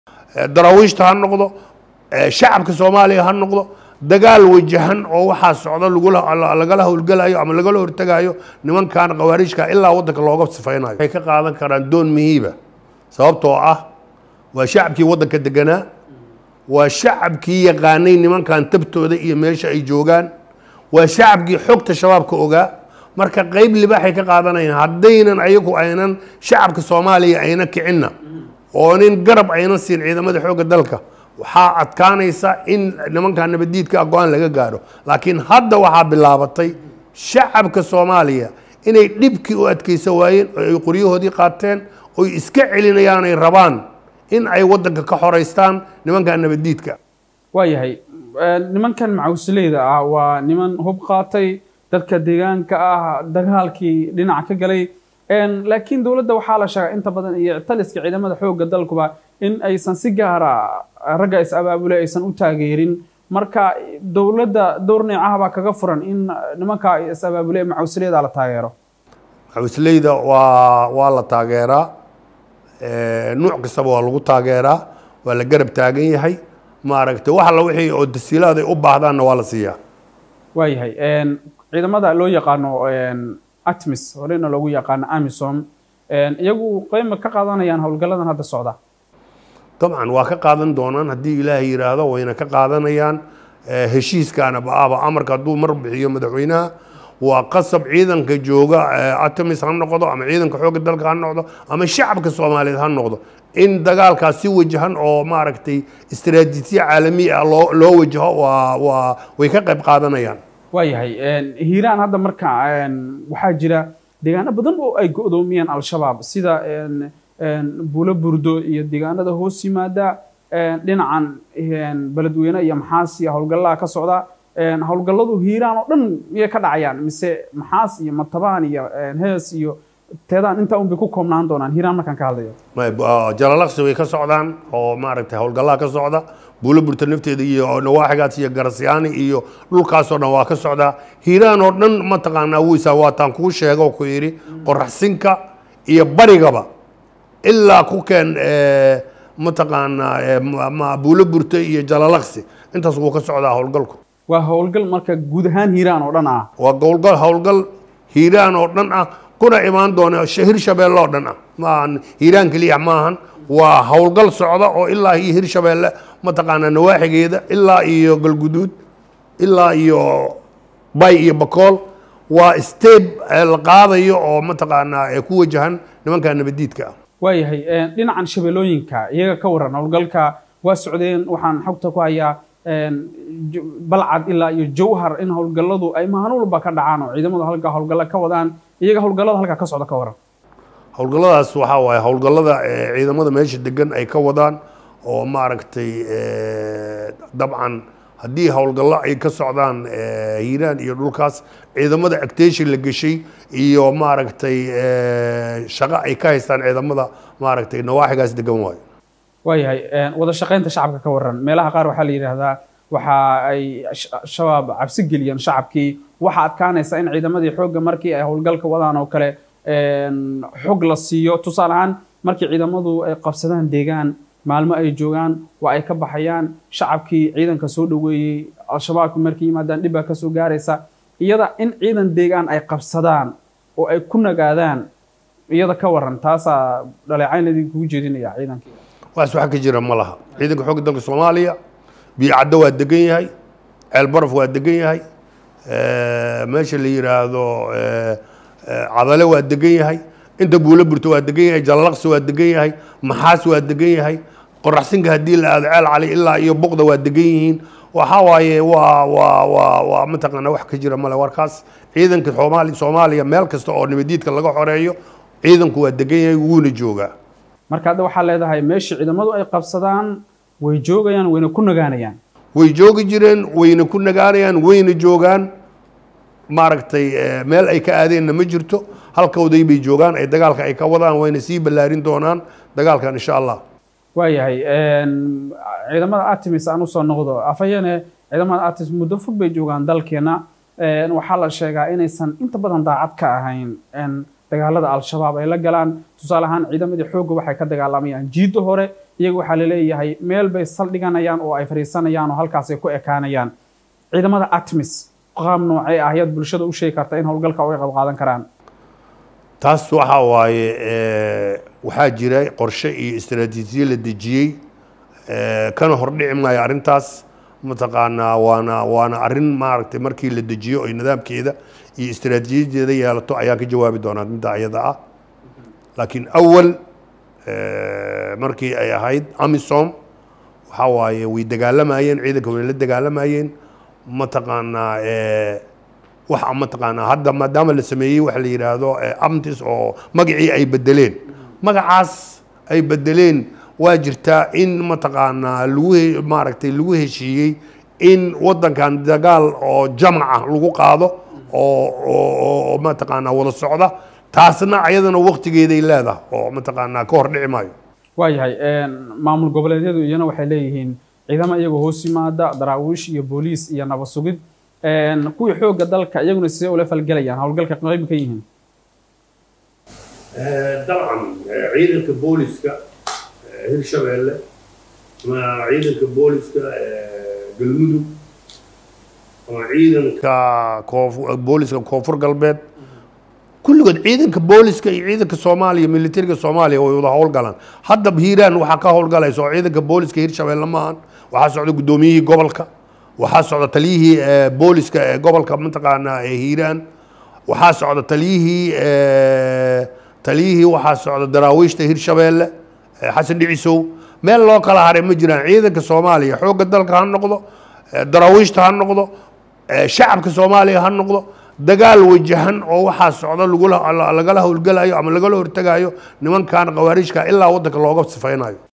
daraawiishta ha noqdo shacabka soomaaliya ha noqdo dagaal wajahan oo waxaa socda lagala howlgelayo ama lagala hortegayo nimankan khawaariijka ilaa waddanka looga sifaynayo waxay ka qaadan karaan doon mihiiba sababtoo ah waa shacabkii waddanka deganaa waa shacabkii yaqaanay nimankan tabtooda iyo meesha ay joogaan waa shacabkii xogta shabaabka ogaa marka qeyb libaaxay ka qaadanayaan haddaynan ayagu aynan shacabka soomaaliya ayna kicinna oo nin garab aynan siin ciidamada xoogga dalka waxaa adkaanaysa in nimankan nabaddiidka go-aan laga gaadho laakiin hadda waxaa bilaabatay shacabka soomaaliya inay dhibkii u adkaysan waayeen oo ay qoryahoodii qaateen oy iska celinayaan ay rabaan in ay waddanka ka xoraystaan nimankan nabaddiidka waayahay nimankan macawsileyda ah waa niman hub qaatay dadka deegaanka ah dagaalkii dhinac ka galay laakiin dowladda waxaa la sheegaa inta badan iyo taliska ciidamada xoogga dalkuba in aysan si gaara ragga is abaabule aysan u taageerin marka dowladda dowr neecaha baa kaga furan in nimanka is abaabule macawsileyda la taageero macawsleyda waa waa la taageeraa nuuc kastaba waa lagu taageeraa waa la garab taagan yahay maaragtay wax alla wixii oo tasiilaad ay u baahdaanna waa la siiyaa waayahay ciidamada loo yaqaano atmis horena loogu yaqaano amisom iyagu qeyma ka qaadanayaan howlgalladan hadda socda dabcan waa ka qaadan doonaan haddii ilaahay yidhaahdo wayna ka qaadanayaan heshiiskaana ba-aba amarka hadduu mar bixiyo madaxweynaha waa qasab ciidanka jooga atamis ha noqdo ama ciidanka xoogga dalka ha noqdo ama shacabka soomaaliyeed ha noqdo in dagaalkaas si wajahan oo maaragtay istaraatiijiya caalami ah loo loo wajaho waa waa way ka qayb qaadanayaan waayahay hiiraan hadda marka waxaa jira deegaano badan oo ay go-doomiyeen al-shabaab sida buulo burdo iyo deegaanada hoos yimaada dhinacan beledweyne iyo maxaas iyo howlgallaha ka socda howlgalladu hiiraan oo dhan miyay ka dhacayaan mise maxaas iyo matabaan iyo hees iyo teedaan intaa unbay ku koobnaan doonaan hiiraan markaan ka hadlayo jalalaqsi way ka socdaan oo maaragtay howlgallaha ka socda buulo burta nafteeda iyo nawaaxigaas iyo garasyaani iyo dhulkaasoo dhan waa ka socdaa hiiraan oo dhan mataqaanaa wiisa waataan kuu sheega oo ku yidhi qoraxsinka iyo barigaba ilaa ku keen mataqaanaa buulo burta iyo jalalaqsi intaas wuu ka socdaa howlgalku waa howlgal marka guud ahaan hiiraan oo dhan ah waa howlgal howlgal hiiraan oo dhan ah kuna imaan doona hir shabeelle oo dhan ah maahan hiiraan keliya maahan waa howlgal socda oo ilaa iyo hir shabeelle mataqaanaa nawaaxigeeda ilaa iyo galguduud ilaa iyo bay iyo bakool waa steb la qaadayo oo mataqaanaa ku wajahan nimanka nabaddiidka ah waayahay dhinacan shabeellooyinka iyaga ka waran howlgalka waa socdeen waxaan xogta ku hayaa balcad ilaa iyo jawhar in howlgalladu ay maalin walba ka dhacaan oo ciidamadu halka howlgalla ka wadaan iyaga howlgallada halka ka socda ka waran howlgalladaas waxaa waaye howlgallada ciidamada meesha degan ay ka wadaan oo maaragtay dabcan haddii howlgallo ay ka socdaan hiiraan iyo dhulkaas ciidamada actation la geshay iyo maaragtay shaqo ay ka haystaan ciidamada maaragtay nawaaxigaas degan waayo waayahay wada shaqaynta shacabka ka waran meelaha qaar waxaa la yidhaahdaa waxa ay shabaab cabsi geliyeen shacabkii waxaa adkaanaysa in ciidamadii xoogga markii ay howlgalka wadaan oo kale xog la siiyo tusaale ahaan markii ciidamadu ay qabsadaan deegaan maalmo ay joogaan waa ay ka baxayaan shacabkii ciidanka soo dhoweeyey al-shabaabki markay yimaadaan dhib baa kasoo gaaraysa iyada in ciidan deegaan ay qabsadaan oo ay ku nagaadaan iyada ka waran taasaa dhaleecayn idinkugu jeedinaya ciidankii waas wax ka jira ma laha ciidanka xoogga dalka soomaaliya biicaddo waa degan yahay ceelbaraf waa degan yahay meesha la yidhaahdo cadale waa degan yahay inta buulo burto waa degan yahay jalalaqsi waa degan yahay maxaas waa degan yahay qoraxsinka haddii la aado ceel cali ilaa iyo buqda waa degan yihiin waxaa waaye waa waa waa waa mataqaana wax ka jira male warkaas ciidanka soomaali soomaaliya meel kasta oo nabadiidka laga xoreeyo ciidanku waa degan yahay wuuna joogaa marka hadda waxaa leedahay meeshii ciidamadu ay qabsadaan way joogayaan wayna ku nagaanayaan way joogi jireen wayna ku nagaanayaan wayna joogaan maaragtay meel ay ka aadeenna ma jirto halkooday bay joogaan ay dagaalka ay ka wadaan wayna sii ballaarin doonaan dagaalkan insha allah waayahay ciidamada artemis aan usoo noqdo afhayeene ciidamada artemis muddo fog bay joogaan dalkeena waxaa la sheegaa inaysan inta badan daacad ka ahayn dagaalada al-shabaab ay la galaan tusaale ahaan ciidamadii xoogga waxay ka dagaalamayaan jiidda hore iyaga waxaa laleeyahay meel bay saldhiganayaan oo ay fadhiisanayaan oo halkaasay ku ekaanayaan ciidamada atmis qaab noocee ah ayaad bulshada u sheegi karta in howlgalka uga qayb qaadan karaan taas waxa waaye waxaa jira qorshe iyo istaraatiijiye la dejiyey kana hordhici maayo arrintaas mataqaanaa waana waana arrin maaragtay markii la dejiyo oy nidaamkeeda iyo istaraatiijiyadeeda yeelato ayaan ka jawaabi doonaa midda iyada ah laakiin awal markii ay ahayd amisom waxa waaye way dagaalamayeen ciidanka way la dagaalamayeen mataqaanaa waxa mataqaanaa hadda maadaama la sameeyey waxa la yidhaahdo amtis oo magacii ay bedeleen magacaas ay bedeleen waa jirtaa in mataqaanaa lagu maaragtay lagu heshiiyey in waddankan dagaal oo jamaca lagu qaado oo oo mataqaanaa wada socda taasna ayadana waktigeeday leedahay oo mataqaanaa ka hor dhici maayo waayahay maamul goboleedyadu iyana waxay leeyihiin ciidamo iyagoo hoos yimaada daraawiish iyo booliis iyo nabad sugid kuwii xoogga dalka iyaguna sidee ula falgelayaan howlgalka qayb ka yihiin dabcan ciidanka booliska hirshabeelle ama ciidanka booliska galmudug ama ciidanka booliska koonfur galbeed kulligood ciidanka booliska iyo ciidanka soomaaliya militariga soomaaliya way wada howlgalaan hadda hiiraan waxaa ka howlgalaysa oo ciidanka booliska hirshabeelle maahan waxaa socda guddoomiyihii gobolka waxaa socda taliyihii booliska ee gobolka mataqaanaa ee hiiraan waxaa socda taliyihii taliyihii waxaa socda daraawiishta hirshabeelle xasan dhicisow meel loo kala haray ma jiraan ciidanka soomaaliya xoogga dalka ha noqdo daraawiishta ha noqdo shacabka soomaaliya ha noqdo dagaal wajahan oo waxaa socda lagula lagala howlgelayo ama lagala hortegayo nimankan khawaariijka ilaa waddanka looga sifaynayo